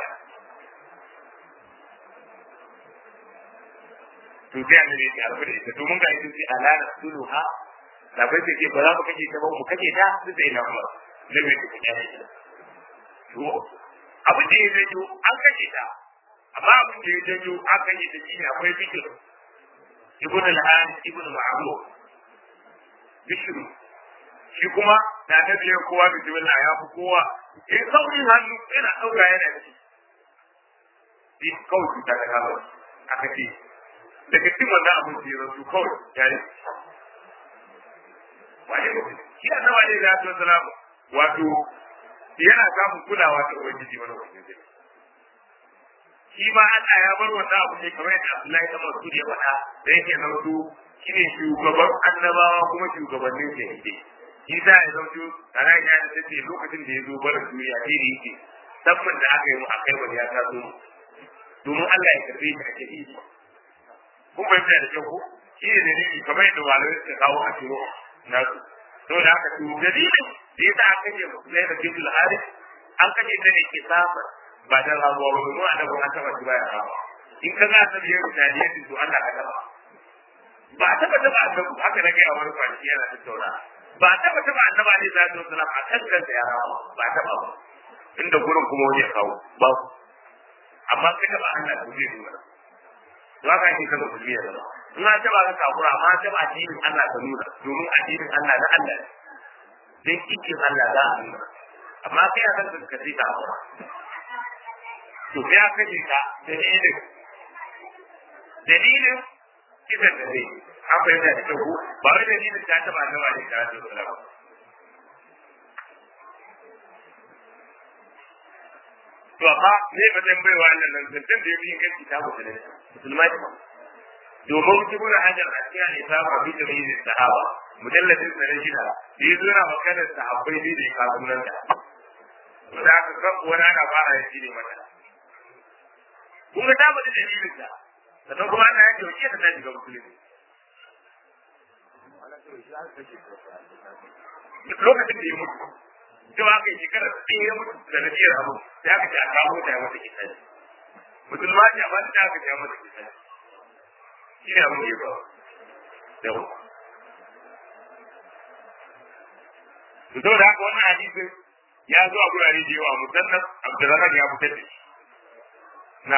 to sai annabi ya alfa da ita domin ga ita ce alana suluha da bai ce ba za mu kace ta ba mu kace ta su sai na kuma ne bai ku ne to abin da ya janyo an kashe ta amma abin da ya janyo an kashe ta shine akwai fikir ibn al-an ibn ma'ruf bishir shi kuma da ta biya kowa bismillah ya fi kowa in saurin hannu yana ɗauka yana ci shi kawai ta da kama aka ce daga cikin wannan abin da ya rasu kawai ya yi wani mutum shi annabi ne da ya salamu wato yana samun kulawa ta ubangiji wani ubangiji shi ma Allah ya bar wannan abu ne kamar yadda Abdullahi ta Masud ya faɗa da yake nautu shine shugaban annabawa kuma shugabannin shahidai shi za ya zauto tare ya da tace lokacin da ya zo bar duniya ne da yake sabbin da aka yi mu akai wani ya taso domin Allah ya karbe shi a shahidi kun bai da kyau ko shi ne dalili kamar yadda malamai suka kawo a ciro nasu saboda haka to dalilin da yasa aka kace Musulmai da Bidul Harith an kace ta ne kisafa ba da rabuwa ba domin annabi an taba shi baya rabuwa in ka ga annabi ya rubuta ne to Allah ka taba ba taba taba annabi haka na ga wani kwanci yana tattauna ba taba taba annabi ne sallallahu alaihi wasallam a kan kansa ya rawa ba taba ba inda gurin kuma wani ya kawo ba amma ka taba Allah to zai nuna to haka ake kaza musulmi ya zama in an taba ka kafura amma an taba addinin Allah ka nuna domin addinin Allah na Allah ne dan kikin Allah za a nuna amma kai a kan ka sai ka hakura to sai aka ce ka dalilin dalilin kisan da zai an fahimta da kyau ba wai dalilin ta taba nawa ne ta zo salama to amma ne ba zan baiwa Allah nan zantan da yabi kan kitabu da musulmai domin ibnu hajar a cikin al-isaba bi tamyiz sahaba mujalladin sa na shida da ya zo na maganar sahabbai ne da ya kawo nan da da aka kan wani ana fara ya ne mata kun ga ta bada dalilin ta sannan kuma ana yake wace ta shiga musulmi lokacin da ya mutu cewa aka yi shekara ɗaya ya mutu da nabiyar abu sai aka ce a kawo ta ya mata kisa musulma ce amma ta aka ce ya mata kisa shi ne abin da ya ba yau to saboda haka wannan hadisin ya zo a gurare da yawa musamman Abdulrahman ya fitar da shi na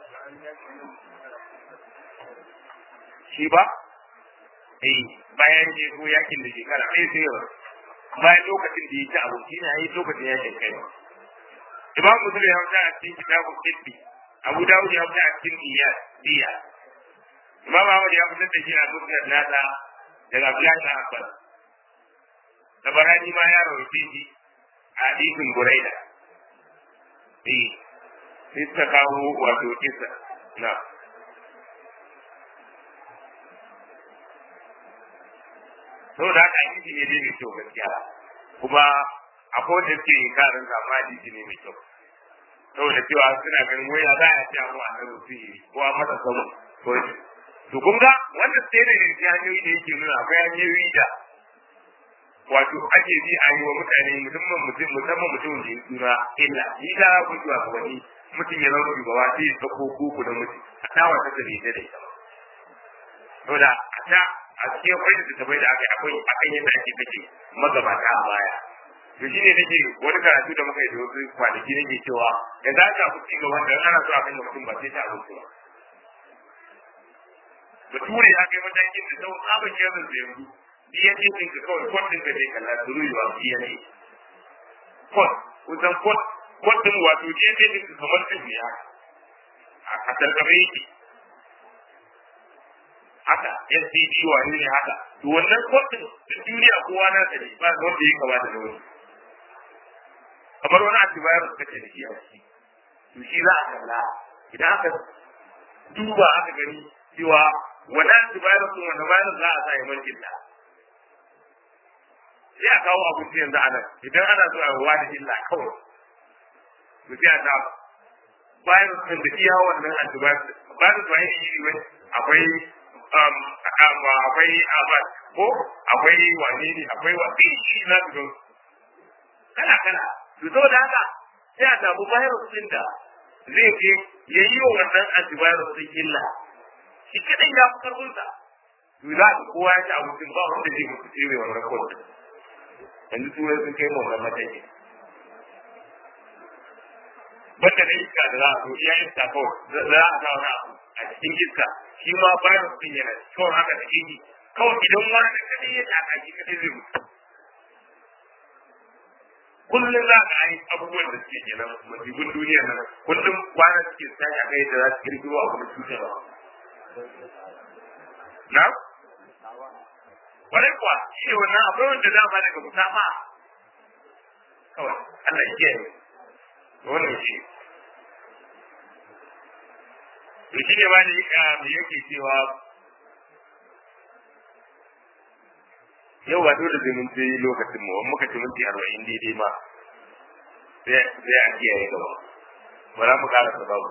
shi ba eh bayan je ko yakin da shekara ɗaya sai yau bayan lokacin da ya ci abinci ne yayi lokacin yakin kai Imam Muslim ya fita a cikin kitabun Tibbi Abu Dawud ya fita a cikin Iyad Diya Imam Ahmad ya fitar da shi a Musnad nasa daga Abdullahi bin Abbas tabarani ma ya rawaite shi a hadisin Buraida eh sai ta kawo wato kisa na saboda haka hadisi ne dai mai kyau gaskiya kuma akwai wanda suke karin zama hadisi ne mai kyau saboda cewa suna ganin waya za a ci abu a nan sihiri ko a masa samu ko to kun ga wanda sai da yanzu hanyoyi da yake nuna akwai hanyoyi da wato ake bi a yi wa mutane musamman mutum musamman mutum da ya suna illa ni da ku zuwa ga wani mutum ya zama shugaba sai ya sako koko da mutum a tawa ta da ita da ita saboda a ta a cikin kwai da bai da akai akwai akan yadda ake kake magabata a baya to shine nake wani karatu da muka yi da wasu kwanaki nake cewa ya za ka ku cikin wanda ana so a kan mutum ba sai ta abinci ba bature ya kai matakin da sau tsaban yanzu da yanzu iya ce din ka kawai kwan din ka je kalla duruyuwa iya ne kwan kusan kwan kwan din wato je ce din ka kamar din ne a tarkame yake haka SCD wani ne haka to wannan kotun da duniya kowa na ta ne ba wanda ya kama da wani kamar wani antivirus kace da shi a ciki to shi za a kalla idan aka duba aka gani cewa wannan antivirus din wannan virus za a sa ya mulkin da sai a kawo abinci yanzu a nan idan ana so a ruwa da illa kawai to sai a sa virus din da iya wannan antivirus virus ba iri iri wani akwai akwai abad ko akwai wane ne akwai wani shi na su kala kala to saboda haka sai a samu virus din da zai je ya yi wa wannan antivirus din illa shi kadai ya fi karfin sa to za ka kowa ya ci abincin ba wanda zai mutu sai mai wannan kawai yanzu turai sun kai mu wannan mataki banda na iska da za a zo iya iska kawai za a sa wani abu a cikin iska shi ma virus din yana kawai haka da shi kawai idan wani da kadai ya taka shi kadai zai mutu kullum za ka yi abubuwan da suke kenan masibin duniya nan kullum kwana suke tashi a kai da za su kirkiro abu da cutarwa na kwarai kuwa shi ne wannan akwai wanda za ma daga musafa kawai Allah ya kiyaye wannan shi to shi ne ba ne mai yake cewa yau ba dole sai mun yi lokacin mu wani muka ci minti arba'in daidai ma sai a kiyaye gaba ba za mu kara sababu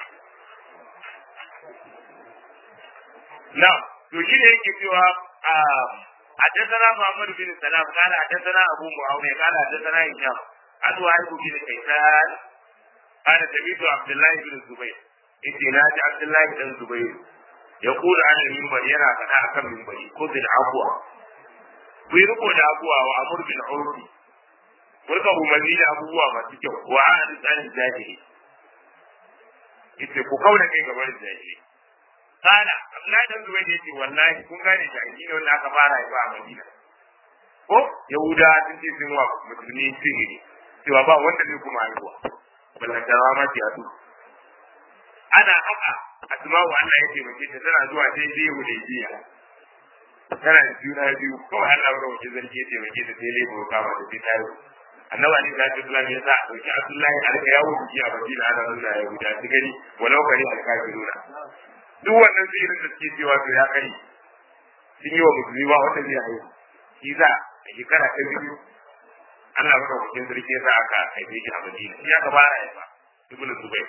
na to shi ne yake cewa حدثنا محمد بن سلام قال حدثنا ابو معاويه قال حدثنا هشام عن وائل بن كيسان قال سمعت عبد الله بن الزبير yace na ji Abdullahi dan Zubairu ya kula an minbar yana faɗa akan minbari ko bil afwa ku yi riko da abuwa wa amur bil urfi kurka umarni da abubuwa masu kyau wa an tsanin jahili yace ku kauna kai gaban jahili kana Abdullahi dan Zubairu yace wallahi kun gane jahili ne wanda aka fara yi ba a Madina ko Yahuda sun ce sun wa musulmi sihiri cewa ba wanda zai kuma haihuwa ballantarawa ma ce a ana haka asma'u Allah ya taimake ta tana zuwa sai dai hudaybiya tana da juna biyu kawai Allah ya rawaje zargi ya taimake ta sai lebo kama da sai tayo annabi ali da Abdullahi ya sa a dauki Abdullahi alka yawo biki a Madina ana nuna ya guda su gani walau kare alkafiruna duk wannan tsirin da suke cewa to ya kai sun yi wa musulmi ba wanda zai haihu shi za a shekara ta biyu Allah maka hukuncin sarki ya sa aka haife shi a Madina shi aka fara haifa ibnu Zubair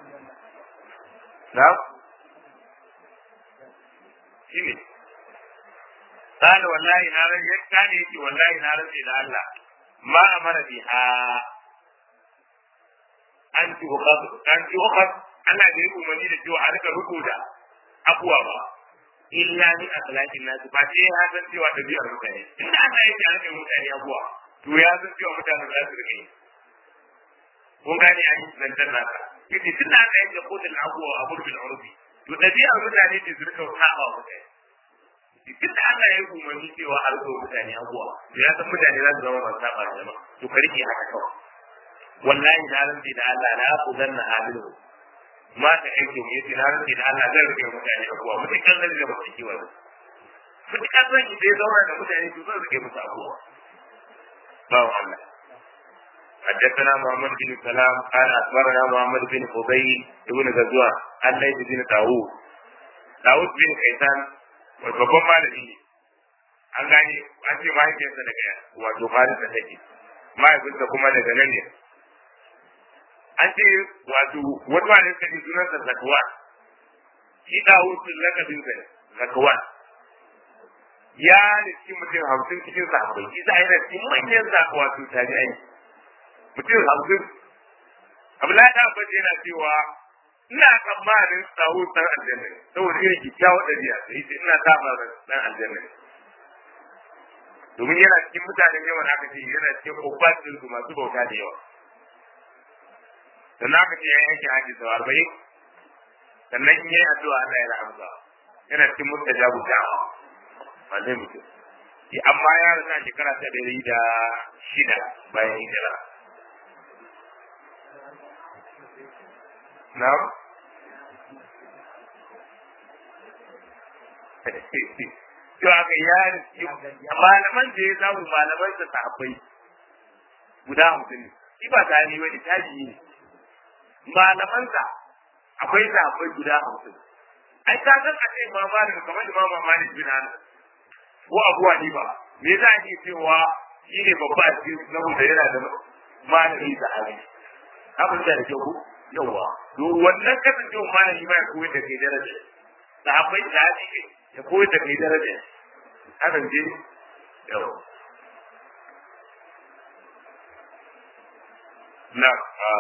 na shi ne قال والله نارا كان يجي والله نارا إلى الله ما أمر بها أن تؤخذ أن تؤخذ أنا أدري أمني لجوا عليك ركودا أقوى إلا من أخلاق الناس فشيء هذا سوى تبيع المتاني إن أنا يجي عليك المتاني أقوى to ya san cewa mutanen za su rike kun gane a yi zantar nasa yace tun da aka yanke kotun abuwa a gurbin urfi to ɗabi'ar mutane ce su rika saba wa mutane duk da Allah ya yi umarni cewa a rika mutane abuwa to ya san mutane za su zama masu saba da jama'a to ka rike haka kawai wallahi na rantsi da Allah na ku zanna halilu ma ta aiki mu yace na rantsi da Allah zan rike mutane abuwa mutukan zan da mutum kiwa mutukan zan ki dai zauna da mutane to zan rike musu abuwa bawo Allah حدثنا محمد بن سلام قال اخبرنا محمد بن فضيل ابن غزوان عن ليث بن داوود داوود بن كيسان babban malami ne an gane an ce mahaifiyarsa daga wato farisa take mahaifinsa kuma daga nan ne an ce wato wani malami suka ce sunansa zakawan shi dawud sun lakabinsa zakawan ya riski mutum hamsin cikin sahabbai shi za a yi riski manyan wato tabi'ai mutum hamsin abdullahi ta abbas yana cewa ina tsammanin sahu dan aljanna saboda irin kyakkyawar ɗabi'a da yake ina saba dan aljanna domin yana cikin mutanen yawan aka ce yana cikin ubbatin su masu bauta da yawa sannan aka ce ya yanke haji sau arba'in sannan in yi addu'a Allah ya amsa yana cikin mustajabu da'awa ba zai mutu amma ya rasa shekara ta ɗari da shida bayan hijira Na'am? To aka yi malaman da ya samu malaman da sahabbai guda hamsin ne. Shi ba ta ne wani taji ne. Malaman sa akwai sahabbai guda hamsin. Ai ka san a ce ma malamin kamar da mama Malik bin Anas ko Abu Hanifa me za a ce cewa shi ne babba a cikin saboda yana da malami da hali. Abin da ke ku? yawa to wannan kasancewa malami ma ya koyar da kai daraja sahabbai da hadisi ya koyar da kai daraja hakan je yawa na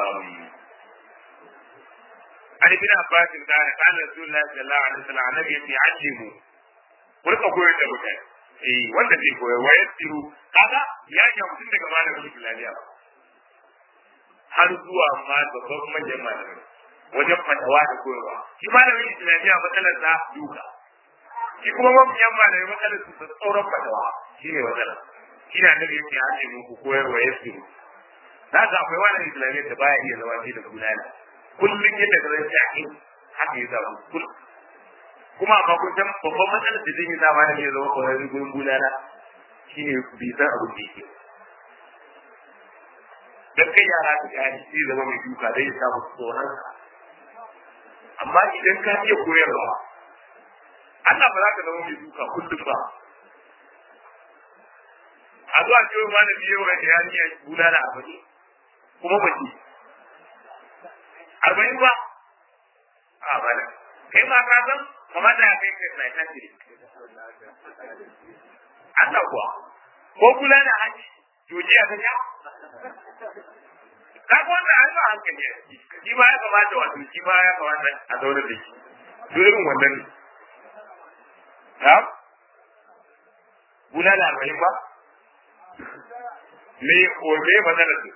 Ali bin Abbas da ya kana Rasulullahi sallallahu alaihi wasallam annabi yace allimu kurka koyar da mutane eh wanda zai koyar wa yasiru kaga ya ga mutum daga malamin Islamiyya ba har zuwa ma babban manyan malamai wajen fatawa da koyarwa shi malamin islamiyya matsalar sa duka shi kuma mafiyan malamai matsalar su tsauran fatawa shi ne matsalar shi na nabi yake hace muku koyarwa ya su za ka akwai wani islamiyya da baya iya zama shi da bulala kullum yadda ka zai shaƙi haka ya zama kullum kuma amma kun san babban matsalar da zai yi zama da ya zama kwararren gurin bulala shi ne bai san abin da yake dan kai yara su gani sai zama mai duka dai ya samu tsoron amma idan ka iya koyarwa Allah ba za ka zama mai duka kullum ba a zuwa cewa ma da biyo ga yani ya bula da abadi kuma ba ki arba'in ba a bana kai ma ka san kamata ya kai kai sai tashi Allah kuwa ko kula da haji joji a kanya ka ga wannan an ba hankali shi ba ya kamata wato shi ba ya kamata a zaune da shi to irin wannan ne ha bula da arba'in ba me ko me matsalar su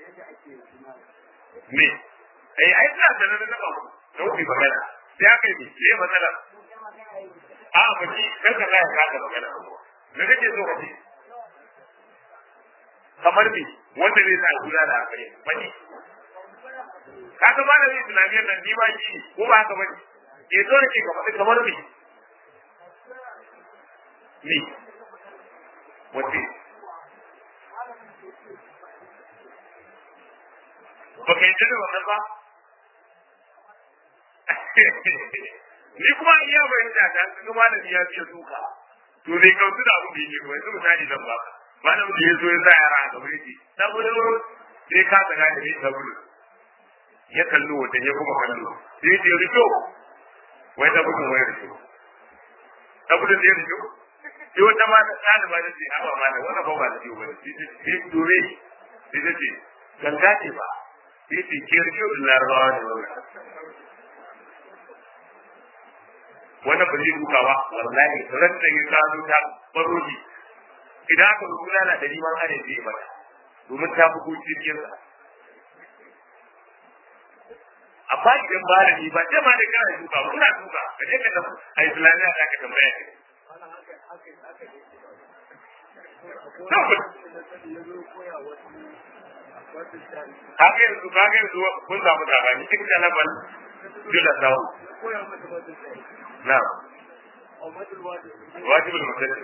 me ai ai suna sanar da ba ku da wuce magana sai aka yi me matsalar a ba ki kar ka ya ka magana me kake so ka ce kamar me wanda zai sa guda da akai bane ka ga ba da islamiyyar nan ni ba shi ko ba haka bane ke zo ne ka faɗi kamar me me wace ba ka yi da wannan ba ni kuma iya fahimta ta ga malami ya fiye suka to bai kautu da abin da yake ba yanzu misali zan ba malam da ya zo ya sa yara a gaba yake saboda sai ka tsaka da ni saboda ya kallo wata ya kuma kallo sai ya rito wai ta bugun wai rito saboda sai rito sai wata ma ta tsada ba ta ce haba ma da wannan ba ba da ciwo ba sai dore sai ta ce ganga ce ba sai ce ke rito da larabawa ne wannan wannan ba zai duka ba wallahi ran da ya kawo ta baroji idan aka rubuta na da liman are zai mata domin ta bugu cikin sa amma idan ba da ni ba sai ma da kana duka ba kuna duka ka je ka da a islamiya da ka tambaya ne Haka yanzu, haka yanzu kun samu labari, cikin jalabar jula sawu. نعم واجب المسجد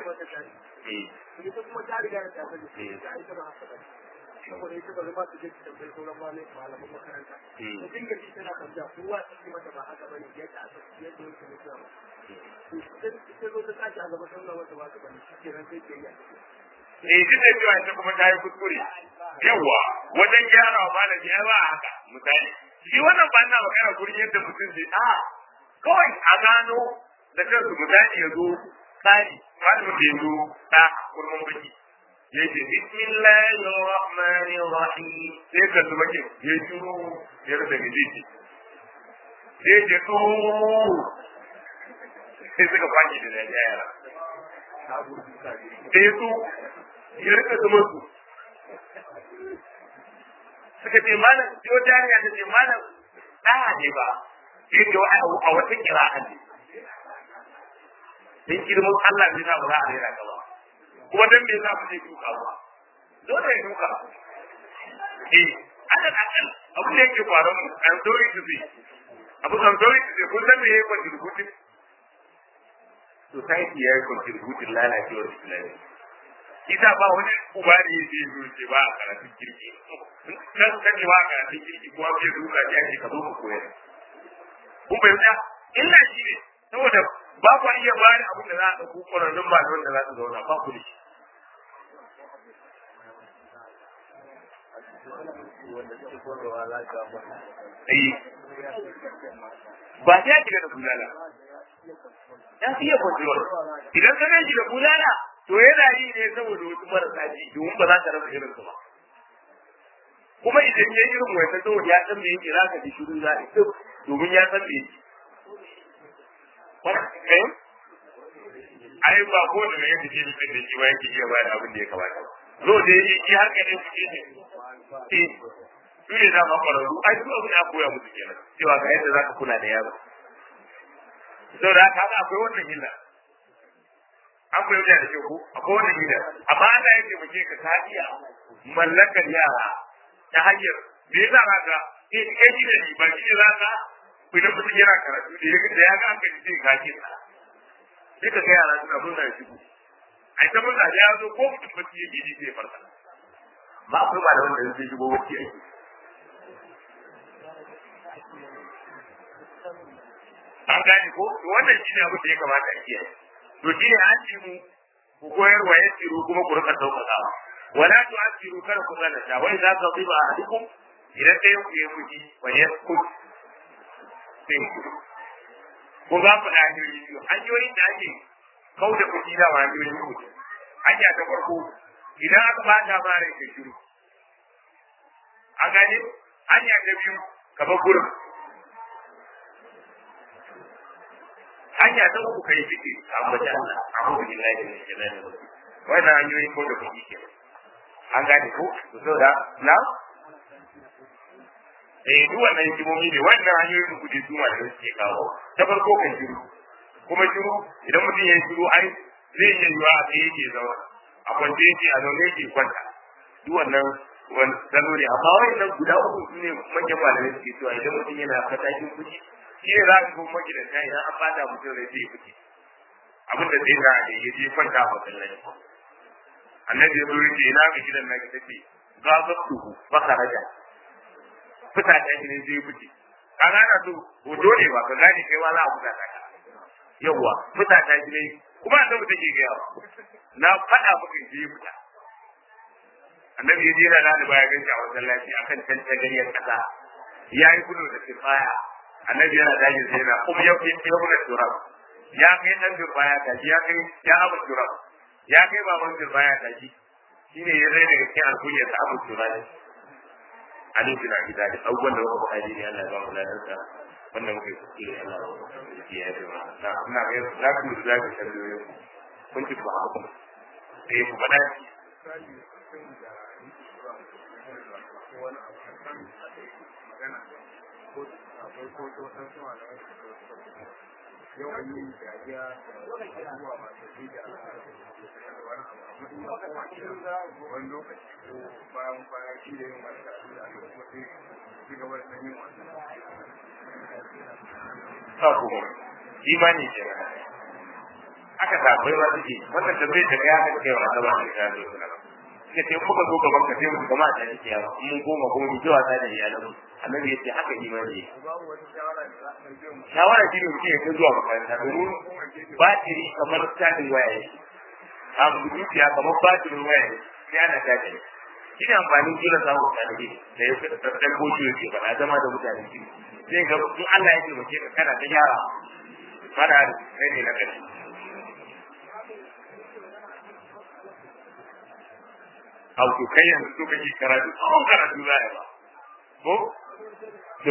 saboda ita ba zama su je su tambayi sauran malai malaman makaranta da dinga ji tana tambaya kowa ta ce mata ba haka bane yadda aka yadda yake mutuwa ba to sai ita zo ta tashi a gaba sallah wata ba ta bane shi kenan sai ke yi eh duk da cewa ita kuma ta yi kuskure yawa wajen gyara wa malami ai ba haka misali shi wannan ba na magana gurin yadda mutum zai a kawai a gano da kansu misali ya zo tsari malamin da ya zo ta kurmin baki ya ce bismillahir rahmanir rahim sai ka zuba ke ya shiru ya rasa gaje ce sai ce to sai suka kwaki da dariya yara sai su ya rika zama su suka ce malam sai wata yarinya ta ce malam ɗaya ne ba sai ce a wata kira'a ne dan girman Allah ne ba za a rera ka ba kuma dan me yasa ba zai duka ba dole ya duka eh akan akan abu da yake faruwa mu an sorry to say abu kan sorry to say kun san me yake contributing society ya yi contributing lalacewar islami ita ba wani uba ne ya ce zo ce ba a karatun kirki kan kace ba a karatun kirki kuma bai duka ya ce ka zo ka koyar kun fahimta illa shi ne saboda ba ku iya bani abin da za a ɗauko ƙwararrun ba da wanda za su zauna ba ku da shi. Ba sai ya shiga da bulala. Ya fi iya control. Idan ka gan shi da bulala, to yana yi ne saboda wasu marasa ji, domin ba za ka rasa irin su ba. Kuma idan ya yi irin wata saboda ya san me yake za ka ji shiru za a domin ya san me yake. ai ba ko da mai yake jini da shi ba yake iya bayar abin da ya kamata zo da yi shi har ka ne su ce ne eh su ne da makwararru ai su abin da koya musu kenan cewa ga yadda za ka kula da yaro sau da haka akwai wannan hila an koyi da da ko akwai wannan hila amma Allah ya taimake ka ta iya mallakar yara ta hanyar me yasa za ka eh kai shi ne ba shi ne za ka idan mutum yana karatu da ya da ya ga aka ji sai gashi sa sai ka ga yara suna murna da shigo ai ta murna da ya zo ko mutum ba shi yake ji sai farka ba akwai ba da wanda zai shigo wacce ake an gane ko to wannan shine abin da ya kamata a kiyaye to shine an ci mu ku koyar wa ya tsiro kuma ku rika sauƙaƙawa wala tu'asiru kada ku zalata wa idza qadiba ahadukum idan ɗayan ku ya fuji wa yaskut sai ko za ku da hanyoyi biyu hanyoyin da ake kau da kuɗi da ma hanyoyin kuɗi hanya ta farko idan aka bata ma rai ka shiru an gane hanya ta biyu ka bar gurin hanya ta uku kai fike ambaci Allah a'udhu billahi min shaitanir rajim wannan hanyoyin kau da kuɗi ke an gane ko to saboda na eh duk wannan hikimomi ne wannan hanyoyin kuɗi su ma da suke kawo ta farko kan shiru kuma shiru idan mutum ya yi shiru ai zai iya yiwa a tsaye yake zama a kwance yake a zaune yake kwanta duk wannan wani salo ne amma wannan guda uku su ne manyan malamai suke cewa idan mutum yana matakin kuɗi shi ne za ka kuma magidanta idan an bata mutum rai zai kuɗi abin da zai na da ya je kwanta a masallaci annabi ya zo yake ina ga gidan na ki tace gazatuhu fakaraja fita ta shi ne zai fice kaga na so hoto ne ba ka gane kai ma za a fita ka yawa fita ta ji ne kuma annabi take ga yawa na faɗa maka je fita annabi ya jira da baya ganci a masallaci akan tantagariyar kasa ya yi gudu da sifaya annabi yana dajin sai yana kuma ya fi ya turab ya kai dan baya gaji ya kai ya abu turab ya kai baban baya gaji shine ya zai daga cikin alkunya ta abu turab ali bin abi talib abubuwan da muka faɗa ne Allah ya ba mu ladansa wannan muke kuskure Allah ya yi ma na ina ga za ku za ku tambaye ku kun ci ba ku sai ku faɗa yau an yi dariya zuwa masu da wani lokaci ko bayan kwana shi da yin wani karatu da aka kuma sai ci gaba da yin wani ba ku imani ke aka sabai ma suke wannan tambayar da kai aka kai wa Allah ba ta zo suna suka ce muka zo gaban ka sai mu gama ta yake yawa mun goma kuma mu ji wasa da iyalan mu annabi yace haka imani ne babu wata shawara da za a ɗauke mu shawara shi ne mutum ya kai zuwa makaranta domin batiri kamar tadin waya ne abu dukiya kamar batirin waya ne sai ana tashi ne shi ne amfanin jira samun talibi da ya fi ɗan goshi yake faɗa zama da mutane shi zai ga in Allah ya taimake ka kana ta gyara fara kai ne na ƙarshe Au to kai yanzu so kake karatu tsawon karatu za a ba ko to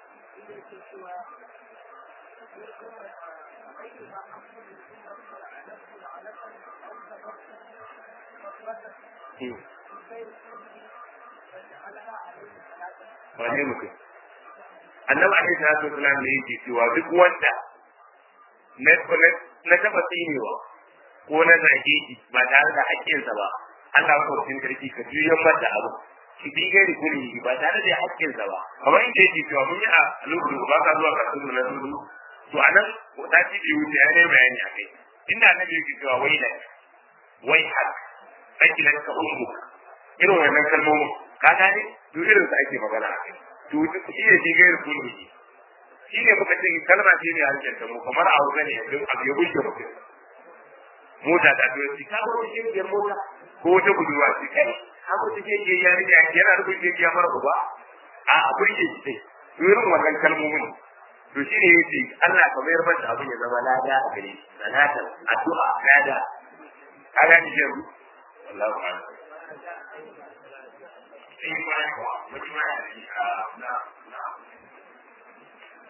wane mutum annabi alaihi salatu wasalam ne yake cewa duk wanda na na taba tsinewa ko na zage shi ba tare da haƙƙinsa ba Allah ya kawo sarki ka juyan mata abu ki bi gairi kuli ba tare da haƙƙinsa ba kamar inda yake cewa mun yi a lokacin ba ka zuwa kasuwa na dudu to anan ta ci biyu ta ne bayani a kai inda annabi yake cewa wai da wai hak sakilan ka ummu irin wannan kalmomin ka gane to irin su ake magana a kai to shi ne shi gairu kuli shi ne muka ce kalma ce ne harshen ta mu kamar a wuza ne yanzu abu ya bushe mutum mota da to shi ka ko shi ne mota ko wata budurwa ce kai haka take ke yarinya yana da kuke ya mara uba a akwai ke ce to irin wannan kalmomin to shi ne yace Allah ka mayar mata abin ya zama lada a gare shi sanatan addu'a lada ka gani shi yanzu Allahu akbar sai ma ko mutum ya ci a na